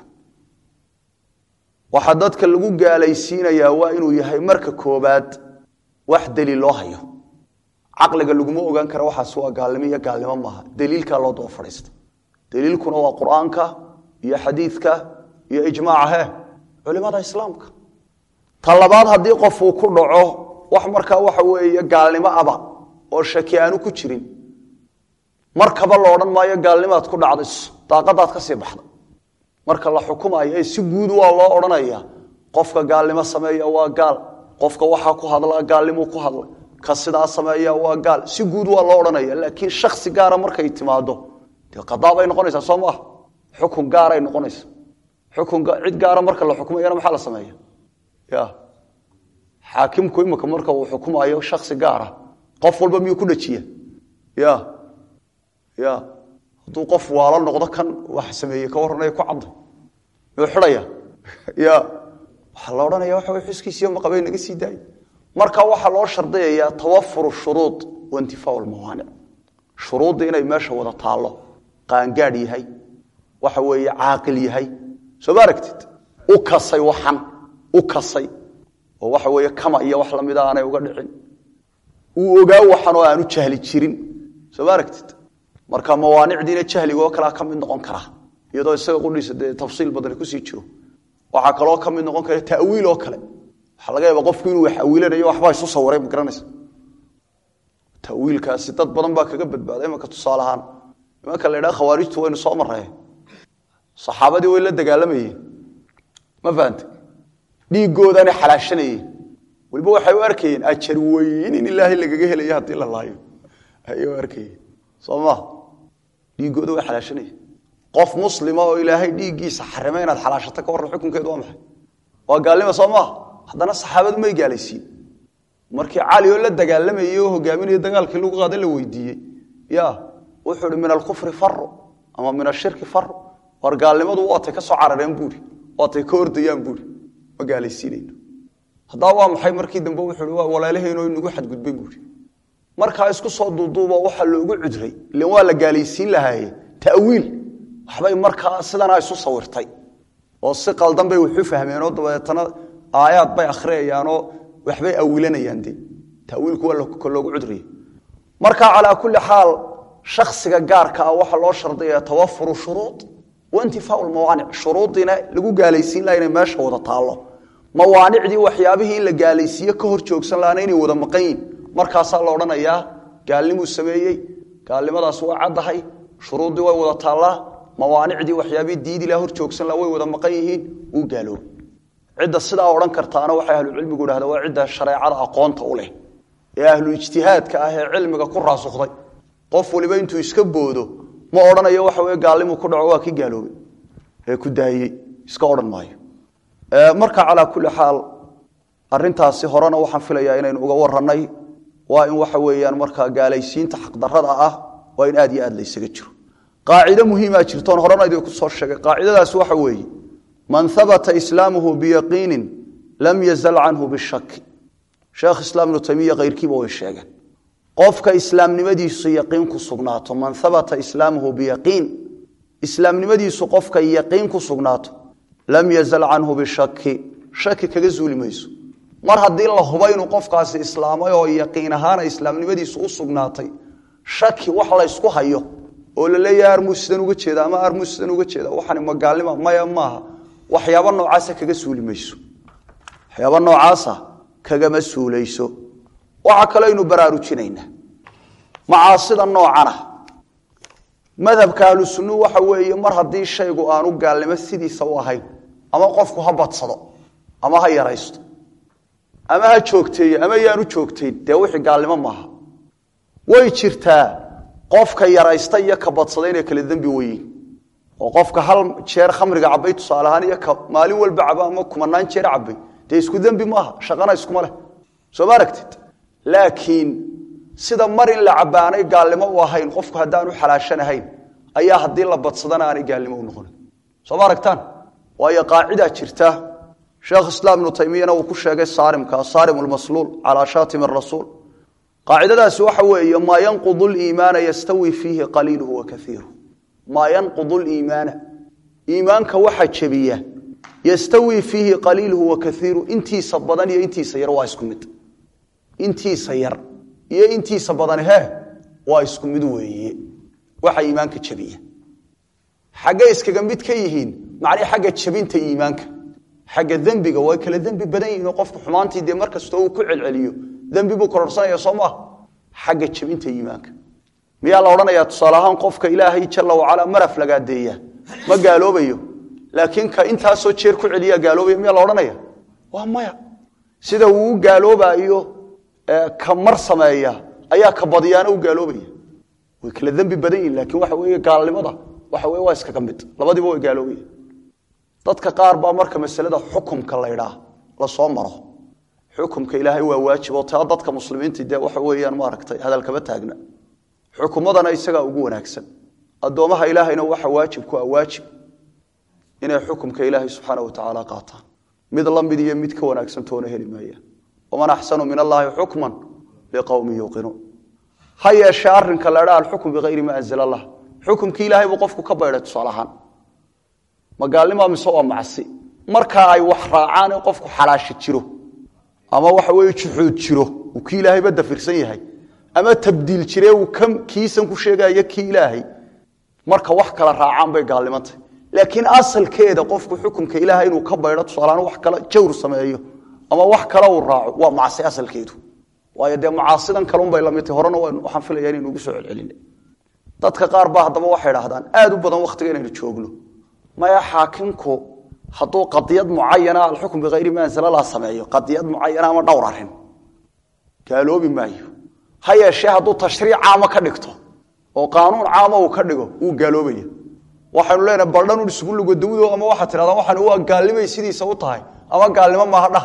waxa dadka lagu gaalaysiinayaa waa inuu yahay marka koobaad wax daliil loo hayo caqliga laguma ogaan kara waxaas waa gaalnimo iyo gaalnimo maaha daliilkaa loo daba fadhiista daliilkuna waa qur-aanka iyo xadiidka iyo ijmaaca he culimada islaamka ta labaad haddii qof uu ku dhaco wax markaa waxa weeye gaalnimo aba oo shaki aanu ku jirin markaba la odhan maayo gaalnimaad ku dhacdayso daaqadaad ka sii baxda marka la xukumayo ee si guud waa loo odhanaya qofka gaalnimo sameeya waa gaal qofka waxaa ku hadla gaalnimuu ku hadla ka sidaa sameeya waa gaal si guud waa loo odhanaya laakiin shaksi gaara markay timaado dee qadaa bay noqonaysaa soo maaha xukun gaaray noqonaysa xukun cid gaara marka la xukumayana maxaa la sameeya ya xaakimku imika marka uu xukumayo shaksi gaara qof walba miyuu ku dhajiya ya ya hadduu qof waalo noqdo kan wax sameeyey ka warranaya ku cadda miyuu xidhaya ya waxaa la odhanaya waxa way xuskiisiyo maqabay naga sii daaya marka waxaa loo shardiyayaa tawafuru shuruud waintifaau lmawaanic shuruudda inay meesha wada taallo qaangaadh yahay waxa weeye caaqil yahay soo ma aragtid u kasay waxan u kasay oo waxa weeye kama iyo wax lamida aanay uga dhicin uu ogaa waxan oo aanu jahli jirin soo ma aragtid marka mawaanicdiina jahligoo kalea ka mid noqon karaa iyadoo isaga qudhiisa dee tafsiil badani kusii jiro waxaa kaloo ka mid noqon kara tawiil oo kale waxaa laga yaaba qofku inuu wax awiilanayo waxbaa isu sawiray ma garanaysa tawiilkaasi dad badan baa kaga badbaaday imanka tusaale ahaan imanka la ydhaha khawaarijtu waynu soo marree saxaabadii way la dagaalamayeen ma fahante dhiigoodaanay xalaashanayeen weliba waxay u arkayeen ajar weyn in ilaahay lagaga helayo haddii la laayo ayay u arkayeen soo ma dhiigooda way xalaashanayeen qof muslima oo ilaahay dhiiggiisa xarime inaad xalaashato ka warran xukunkeedu waa maxay waa gaalnima soo maa haddana saxaabadu may gaalaysiin markii cali oo la dagaalamayey oo hogaaminaya dagaalkii lagu qaada la weydiiyey ya wuxuu hi min alkufri faro ama min ashirki faro war gaalnimadu waatay ka soo carareen buuri waatay ka ordayaan buuri ma gaalaysiinayno haddaa waa maxay markii dambe wuxuu hi waa walaalaheenoo inagu xadgudbay buuri markaa isku soo duuduuba waxaa loogu cudray ilan waa la gaalaysiin lahaaye ta'wiil waxbay markaa sidanaa isu sawirtay oo si qaldan bay waxu fahmeenoo dabeetana aayaad bay akhriyayaanoo waxbay awilanayaan de tawiilku waa loogu cudriya marka calaa kulli xaal shaksiga gaarka ah waxaa loo shardaya tawafuru shuruud waintifaau mawaanic shuruudiina lagu gaalaysiin laha inay meesha wada taallo mawaanicdii waxyaabihii in la gaalaysiiye ka hor joogsan lahana inay wada maqan yihin markaasaa la odhanayaa gaalnimuu sameeyey gaalnimadaas waa caddahay shuruuddii way wada taallaa mawaanicdii waxyaabihii diidi laha hor joogsan laha way wada maqan yihiin wuu gaaloobay cidda sidaa odhan kartaana waxay ahlucilmigu idhahda waa cidda shareecada aqoonta u leh ee ahlu ijtihaadka ah ee cilmiga ku raasukday qof waliba intuu iska boodo ma odhanayo waxa weye gaalnimu ku dhaco waa ki gaaloobay ee ku daayey iska odhan maayo marka calaa kulli xaal arintaasi horena waxaan filayaa inaynu uga warannay waa in waxa weeyaan markaa gaalaysiinta xaqdarada ah waa in aad iyo aad laysaga jiro qaacido muhiimaa jirtoon horena idinku soo sheegay qaacidadaasi waxa weeye man habata islaamuhu biyaqiinin lam yazal canhu bishaki sheekh islaam ibnu taymiya keyrkiiba way sheegeen qofka islaamnimadiisu yaqiin ku sugnaato man habata islaamuhu biyaqiin islaamnimadiisu qofka yaqiin ku sugnaato lam yazal canhu bishaki shaki kaga zuuli mayso mar haddii la huba inuu qofkaasi islaamay oo yaqiin ahaana islaamnimadiisu u sugnaatay shaki wax laysku hayo oo la leeyahay armuu sidan uga jeeda ama armuu sidan uga jeeda waxani magaalnima maya maaha waxyaaba noocaasa kaga suuli mayso waxyaaba noocaasa kagama suulayso waxaa kaloo aynu baraarujinaynaa macaasida noocana madhabka ahlu sunnuhu waxa weeye mar haddii shaygu aanu gaalnimo sidiisa u ahayn ama qofku ha badsado ama ha yaraysto ama ha joogteeye ama yaanu joogtayn dee wixii gaalnimo maaha way jirtaa qofka yaraysta iyo ka badsada inay kala dembi weyiin oo qofka hal jeer khamriga cabay tusaale ahaan iyo ka maalin walba caba ama kumanaan jeer cabay dee isku dembi maaha shaqana iskuma leh soo ma aragtid laakiin sida mar in la cabaanay gaalnimo u ahayn qofku haddaanu xalaashanahayn ayaa haddii la badsadana aanay gaalnimo u noqonin soo ma aragtaan waayo qaacidaa jirta sheekh islaam ibnu taymiyana uu ku sheegay saarimka saarim lmasluul calaa shaatim rasuul qaacidadaasi waxa weeye maa yanqudu liimaana yastawi fiihi qaliiluhu wa kaiiru maa yanqudu liimaana iimaanka waxa jebiya yastawi fiihi qaliiluhu wa kaiiru intiisa badan iyo intiisa yar waa isku mid intiisa yar iyo intiisa badan he waa isku mid weeye waxa iimaanka jebiya xaggay iskaga mid ka yihiin macnii xagga jebinta iimaanka xagga dembiga way kala dembi badan yihiin oo qofku xumaantii dee markastoo uu ku celceliyo dembi buu kororsanaya soo maaha xagga jebinta iimaanka miyaa la odhanayaa tusaale ahaan qofka ilaahay jala wacalaa maraf lagaadeeya ma gaaloobayo laakiin ka intaasoo jeer ku celiyaa gaaloobaya miyaa la odhanaya waa maya sida uu u gaaloobayo ka mar sameeya ayaa ka badiyaana u gaaloobaya way kala dembi badan yihin laakiin waxa weeye gaalnimada waxa weye waa iskaga mid labadiiba way gaaloobaya dadka qaar baa marka masalada xukumka laydhaa lasoo maro xukumka ilaahay waa waajib oo taa dadka muslimiinta dee waxa weeyaan maaragtay hadalkama taagna xukumadana isagaa ugu wanaagsan addoomaha ilaahayna waxa waajib ku ah waajib inay xukumka ilaahay subxaana watacaala qaataan mid la mid iyo mid ka wanaagsan toona heli maayaan waman axsanu min allaahi xukman liqowmin yuuqinuun ha yeeshee arrinka laydhaa alxukm bikayri ma anzala allah xukumkii ilaahay buu qofku ka baydhay tusaale ahaan magaalnima mise waa macsi markaa ay wax raacaan in qofku xalaashi jiro ama waxa weye juxuud jiro uu kii ilaahayba dafirsan yahay ama tabdiil jire uu kiisan ku sheegayo kii ilaahay marka wax kala raacaan bay gaalnimantay laakiin asalkeeda qofku xukumka ilaahay inuu ka baydho tusaalahaan wax kale jawr sameeyo ama wax kale uu raaco waa macsi asalkeedu waayo dee macaasidan kalunbay lamid tahy horena waxaan filaya inaynu ugu soo celcelinay dadka qaar baa haddaba waxay idhahdaan aada u badan waktiga inaynu joogno maya xaakimku hadduu qadiyad mucayana alxukm bikayri ma anzlallah sameeyo qadiyad mucayana ama dhowr arrin gaaloobi maayo ha yeeshee hadduu tashriic caama ka dhigto oo qaanuun caama uu ka dhigo wuu gaaloobaya waxaynu leenahay baldhanun isugu lugodawdo ama waxaad tidhahdaan waxaan waa gaalnimay sidiisa u tahay ama gaalnimo maaha dhaha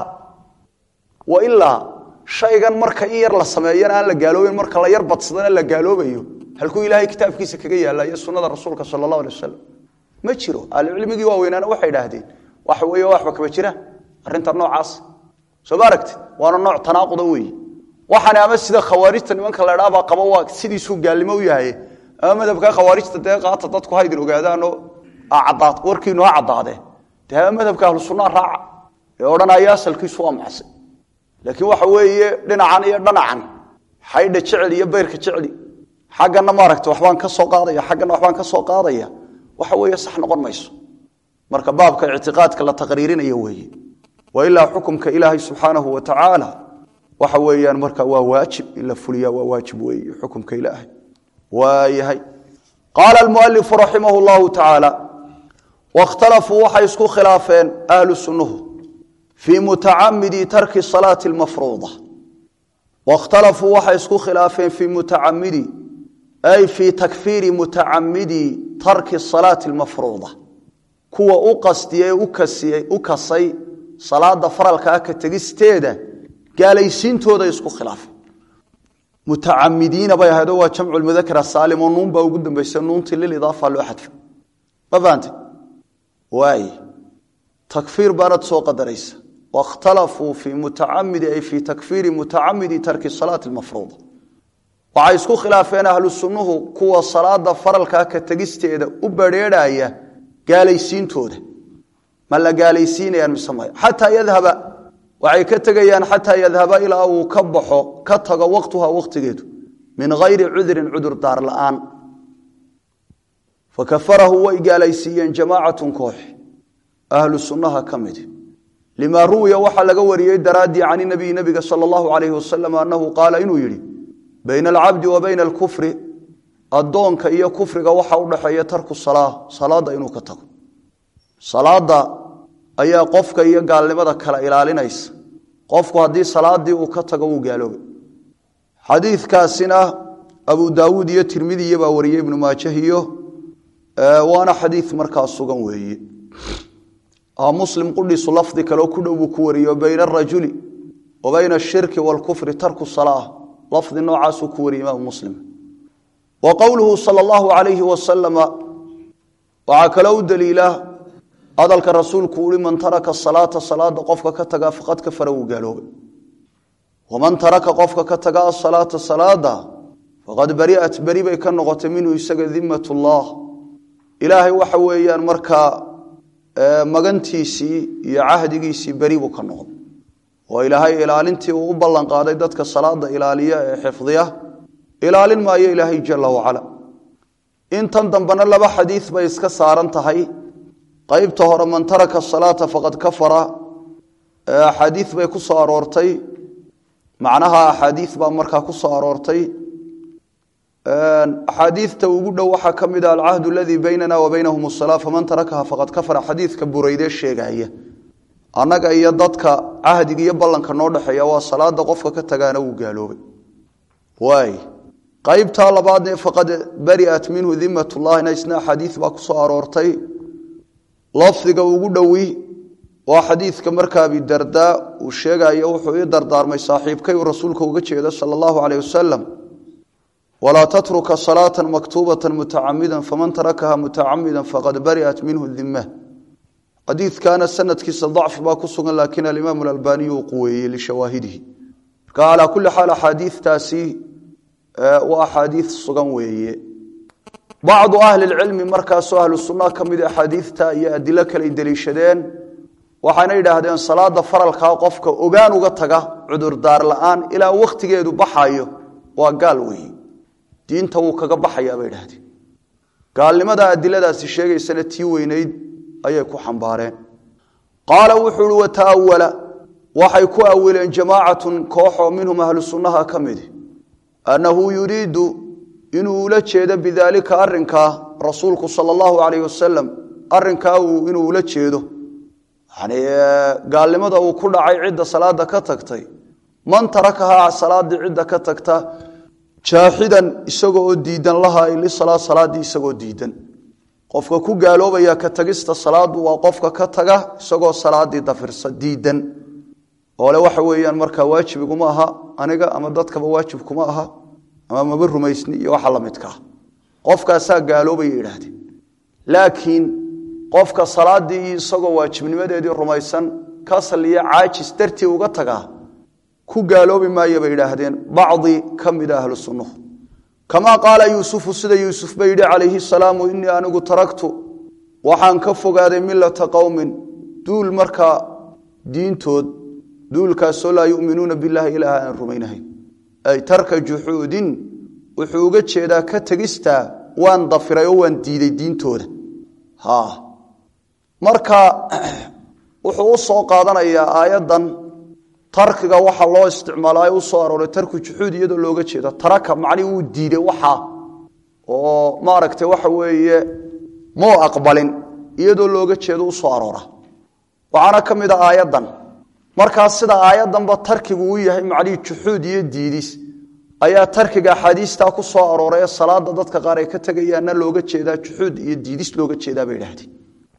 wa ilaa shaygan marka in yar la sameeyana aan la gaaloobin marka la yar badsadana la gaaloobayo halkuu ilaahay kitaabkiisa kaga yaalla iyo sunnada rasuulka sala allahu alay wasalam ma jiro ahlucilmigii waaweynaana waxay idhaahdeen waxa weeye waxba kama jiraan arrinta noocaas soo ma aragti waana nooc tanaaquda weeye waxaana ama sida khawaarijta nimanka la dhaabaa qaba waa sidiisuu gaalnimo u yahay ama madhabka khawaarijta dee qaata dadku ha idin ogaadaanoo cadaad warkiinu ha caddaadee dee ama madhabka ahlu sunnaa raaca ee odhanaya asalkiisu waa macsi laakiin waxa weeye dhinacan iyo dhanacan xaydha jecel iyo bayrka jecli xaggana maaragta waxbaan ka soo qaadaya xaggana waxbaan ka soo qaadaya waxa weeye sax noqon mayso marka baabka ictiqaadka la taqriirinayo weeye wa ilaa xukumka ilaahay subxaanahu wa tacaala waxa weeyaan marka waa waajib in la fuliya waa waajib weeye xukumka ilaahay waayahay qaala almualifu raximah llahu tacaala wakhtalafuu waxay isku khilaafeen ahlu sunnuhu fii mutacamidi tarki salaati lmafruuda wakhtalafuu waxay isku khilaafeen fii mutacamidi ay fii takfiiri mutacamidi tarki salaati lmafruuda kuwa u qastiyey u kasay salaada faralkaa ka tegisteeda gaalaysiintooda isku khilaafeen mutacamidiina bay ahayd oo waa jamcu mudakar saalim oo nuun baa ugu dambaysa nuuntii lilidaafa loo xadfa ma fahante waay takfiir baanad soo qadaraysa wakhtalafuu fii mutacamidi ay fii takfiiri mutacamidi tarki salaati lmafruuda waxay isku khilaafeen ahlu sunnuhu kuwa salaada faralkaa ka tegisteeda u badrheerhaya gaalaysiintooda ma la gaalaysiinayaan mise maya xataa yadhaba waxay ka tegayaan xataa yadhaba ilaa uu ka baxo ka tago waqtuha waqtigeedu min hayri cudurin cudur daar la'aan fakafarahu way gaalaysiiyeen jamaacatun koox ahlu sunnaha ka mid limaa ruwiya waxaa laga wariyey daraaddii can nabiyi nabiga sala allahu calayhi wasalam annahu qaala inuu yidhi bayna alcabdi wa bayna alkufri addoonka iyo kufriga waxa u dhaxeeya tarku salaa salaadda inuu ka tago salaada ayaa qofka iyo gaalnimada kala ilaalinaysa qofku haddii salaadii uu ka tago wuu gaaloobay xadiidkaasina abu daawuud iyo tirmidiya baa wariyey ibnu maajah iyo waana xadiid markaa sugan weeye muslim qudhiisu lafdi kaleo ku dhow buu ku wariyo bayna arajuli wa bayna ashirki waalkufri tarku salaa lafdi noocaasuu ku wariyey imaamu muslim wa qowluhu sala allahu calayhi wasalama waxaa kaloo u daliila hadalka rasuulku uhi man taraka salaata salaada qofka ka taga faqad kafara wuu gaaloobay waman taraka qofka ka taga asalaata salaada faqad bari'at beri bay ka noqotay minhu isaga dimat ullah ilaahay waxa weeyaan markaa magantiisii iyo cahdigiisii beri buu ka noqday oo ilaahay ilaalintii uu u ballan qaaday dadka salaada ilaaliya ee xifdiya ilaalin maayo ilaahay jala wacala intan dambena laba xadiid bay iska saaran tahay qaybta hore man taraka salaata faqad kafara axaadiid bay ku soo aroortay macnaha axaadiid baa markaa ku soo aroortay axaadiidta ugu dhow waxaa ka mid ah alcahdu aladii baynana wa baynahum asalaa faman tarakaha faqad kafara xadiidka burayde sheegaya annaga iyo dadka cahdiga iyo ballanka noo dhexeeya waa salaada qofka ka tagaana wuu gaaloobay waay qaybtaa labaadne faqad bari'at minhu dimatullahina isna axaadiid baa ku soo aroortay lafdiga ugu dhowi waa xadiidka markaa abidardaa uu sheegayo wuxuu ii dardaarmay saaxiibkay uu rasuulka uga jeeda sala allahu caleyh wasalam walaa tatruka salaata maktuubata mutacamida faman tarakaha mutacamida faqad bari'at minhu dima xadiidkana sanadkiisa dacfi baa ku sugan laakiin alimaam alalbaniyu uu quweeyey lishawaahidihi marka calaa kulli xaal axaadiidtaasi waa axaadiid sugan weeye bacdu ahli lcilmi markaasoo ahlu sunnaha ka mid axaadiidta iyo adilo kaley deliishadeen waxayna yidhaahdeen salaada faralkaa qofka ogaan uga taga cudurdaar la'aan ilaa wakhtigeedu baxayo waa gaal weeye diinta wuu kaga baxayaa bay idhahdeen gaalnimada adiladaasi sheegaysana tii weynayd ayay ku xambaareen qaala wuxuu uhi wataawala waxay ku awileen jamaacatun kooxoo minhum ahlu sunnaha ka midi annahu yuriidu inuu ula jeedo bidaalika arinkaa rasuulku sala allahu calayh wasalam arinkaa inuu ula jeedo yani gaalnimada uu ku dhacay cidda salaada ka tagtay man tarakahaa salaadii cidda ka tagta jaaxidan isagoo oo diidan laha lisalaad salaadii isagoo diidan qofka ku gaaloobaya ka tagista salaadu waa qofka ka taga isagoo salaadii dafirsa diidan oole waxa weeyaan markaa waajib iguma aha aniga ama dadkaba waajib kuma aha ama maba rumaysni iyo waxa la midkaa qofkaasaa gaaloobaya idhaahdeen laakiin qofka salaadii isagoo waajibnimadeedii rumaysan kasal iyo caajis dartii uga tagaa ku gaaloobi maaya bay idhaahdeen bacdi ka mida ahlu sunnuhu kamaa qaala yuusufu sida yuusuf ba yidhi calayhi salaamu inii anigu taragtu waxaan ka fogaaday milata qowmin duul markaa diintood duulkaasoo laa yuminuuna bilahi ilaah aan rumaynahayn ay tarka juxuudin wuxuu uga jeedaa ka tegistaa waan dafiray oo waan diiday diintooda marka wuxuu u soo qaadanayaa aayaddan tarkiga waxa loo isticmaala u soo arooray tarku juxuud iyadoo looga jeedo taraka macnii wuu diiday waxa oo maaragtay waxa weeye muu aqbalin iyadoo looga jeedo u soo aroora waxaana ka mid a aayaddan markaas sida aayaddanba tarkigu u yahay macnihii juxuud iyo diidis ayaa tarkiga axaadiistaa ku soo arooray ee salaada dadka qaar ay ka tegayaanna looga jeedaa juxuud iyo diidis looga jeedaa bay idhahdeen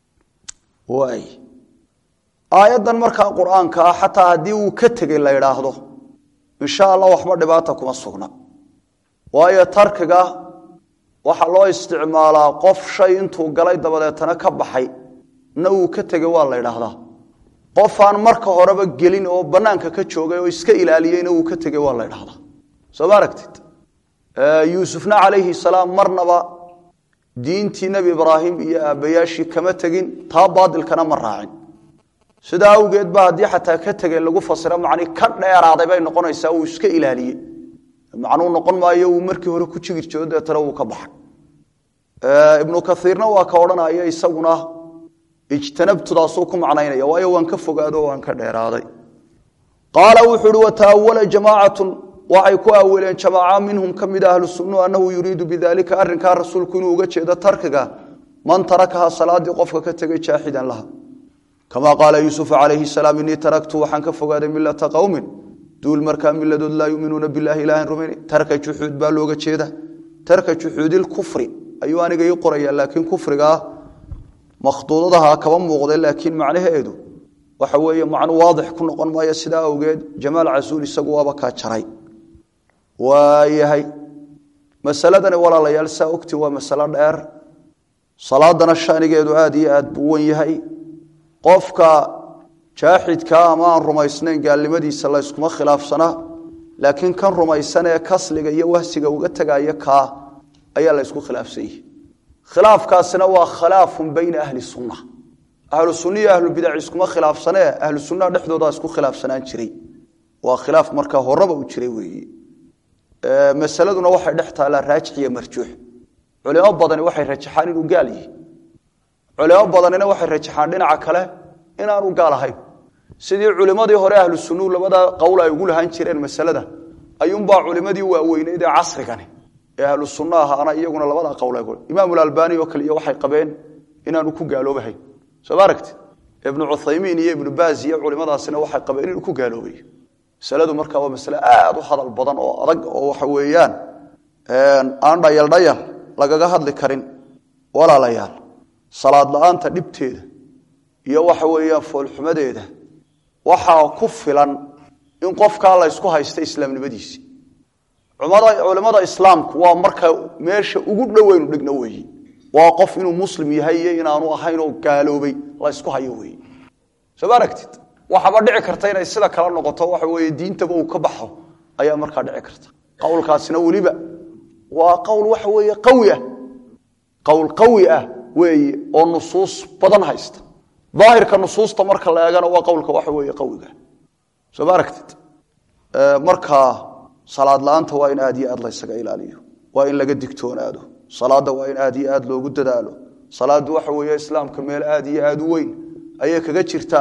waay aayaddan markaa qur-aanka ah xataa haddii uu ka tegey la idhaahdo insha allah waxba dhibaata kuma sugna waayo tarkiga waxaa loo isticmaalaa qof shay intuu galay dabadeetana ka baxay na uu ka tegey waa la idhaahdaa qof aan marka horeba gelin oo bannaanka ka joogay oo iska ilaaliyeyna uu ka tegey waa la idhahdaa soo ma aragtid yuusufna calayhi salaam marnaba diintii nebi ibraahim iyo aabbayaashii kama tegin taa baadilkana ma raacin sidaa awgeed ba haddii xataa ka tegey lagu fasiro macni ka dheeraaday bay noqonaysaa uu iska ilaaliyey macnuu noqon maayo uu markii hore ku jigir jiro deetana uu ka baxay ibnu kaiirna waa ka odhanaya isaguna ijtanabtudaasuu ku macnaynaya waayo waan ka fogaado waan ka dheeraaday qaala wuxuu uhi wataawala jamaacatun waxay ku awileen jamaaca minhum ka mid ahlu sunnu annahu yuriidu bidalika arrinkaa rasuulku inuu uga jeedo tarkiga man tarakaha salaadii qofka ka tegay jaaxidan laha kamaa qaala yuusuf calayhi salaam inii taraktu waxaan ka fogaaday milata qowmin duul markaa miladood laa yuminuuna bilahi ilaahan rumayna tarka juxuud baa looga jeeda tarka juxuudilkufri ayuu aniga ii qoraya laakiin kufrigaa makhduudadaha kaba muuqda laakiin macnaheedu waxa weeye macnu waadix ku noqon maayo sidaa awgeed jamaal casuul isagu waaba kaa jaray waayahay masaladani walaalayaal saa ogti waa masalo dheer salaadana shanigeedu aad iyo aad buu wan yahay qofka jaaxidkaa ama aan rumaysnayn gaalnimadiisa la yskuma khilaafsana laakiin kan rumaysan ee kasliga iyo wahsiga uga tegaya kaa ayaa la ysku khilaafsan yihi khilaafkaasina waa khilaafun bayna ahli sunna ahlu sunna iyo ahlubidac iskuma khilaafsanee ahlu sunnaha dhexdoodaa isku khilaafsanaan jiray waa khilaaf markaa horaba u jiray weeye masaladuna waxay dhex taallaa raajix iyo marjuux culimo badani waxay rajaxaan inuu gaal yihi culimo badanina waxay rajaxaan dhinaca kale inaanu gaal ahayn sidii culimadii hore ahlu sunuu labada qowl ay ugu lahaan jireen masalada ayuunbaa culimadii waaweyneyd ee casrigani ee ahlu sunna ahaana iyaguna labada qowl imaamulalbani oo kale iyo waxay qabeen inaanu ku gaaloobahayn soo ma aragti ibnu cuthaymiin iyo ibnu baaz iyo culimadaasina waxay qabeen inuu ku gaaloobay masaladu markaa waa masale aad u hadal badan oo adag oo waxa weeyaan aan dhayal dhayal lagaga hadli karin walaalayaal salaad la-aanta dhibteeda iyo waxa weeyaan foolxumadeeda waxaa ku filan in qofkaa la ysku haysta islaamnimadiisi culimada islaamku waa marka meesha ugu dhoweynu dhigno weeye waa qof inuu muslim yahay iyo inaanu ahayn oo gaaloobay la ysku hayo weeye soo ma aragtid waxaaba dhici karta inay sida kala noqoto waxa weeye diintaba uu ka baxo ayaa markaa dhici karta qowlkaasina weliba waa qowl waxa weeye qawi ah qowl qawi ah weeye oo nusuus badan haysta daahirka nusuusta marka la eegana waa qowlka waxa weeye qawiga soo ma aragtid markaa salaad la-aanta waa in aad iyo aad laysaga ilaaliyo waa in laga digtoonaado salaada waa in aad iyo aad loogu dadaalo salaadu waxa weeye islaamka meel aad iyo aad u weyn ayay kaga jirtaa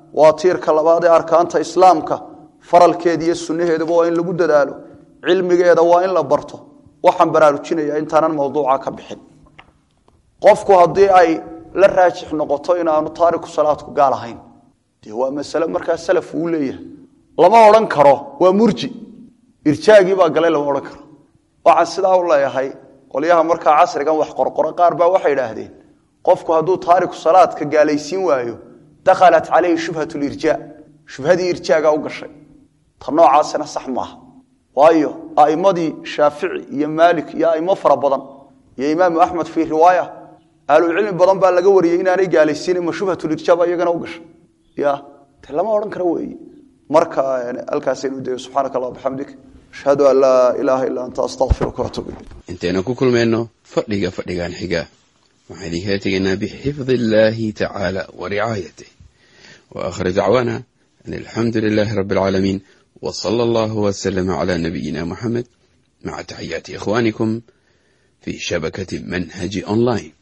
waa tiirka labaad ee arkaanta islaamka faralkeeda iyo sunnaheeduba waa in lagu dadaalo cilmigeeda waa in la barto waxaan baraarujinaya intaanan mawduuca ka bixin qofku haddii ay la raajix noqoto inaanu taariku salaadku gaal ahayn dee waa masale markaa salaf uu leeyahay lama odhan karo waa murji irjaagii baa galay lama odhan karo waxaan sidaa u leeyahay qolyaha markaa casrigan wax qorqoro qaar baa waxay idhaahdeen qofku hadduu taariku salaadka gaalaysiin waayo dakhalat calayhi shubhat lirjaa shubhadii irjaaga u gashay ta noocaasina sax maaha waayo a'imadii shaafici iyo maalik iyo a'imo fara badan iyo imaamu axmed fii riwaaya ahlucilmi badan baa laga wariyey inaanay gaalaysiinin ma shubhatulirjaa baa iyagana u gashay ya te lama odhan karo weeye marka halkaasaynu dayo subxaanaka allah bixamdik ashhadu an laa ilaaha illaa anta astaqfiruka waatuub ilayk intaynu ku kulmayno fadhiga fadhigan xiga waxaan idinkala tegaynaa bixifdi illaahi tacaala wa ricaayatih wa aakhir dacwaana an alxamdu lilaahi rabbi alcaalamiin wa sala allahu wasalama calaa nabiyina muxamed maca taxiyaati ikhwaanikum fii shabakati manhaji online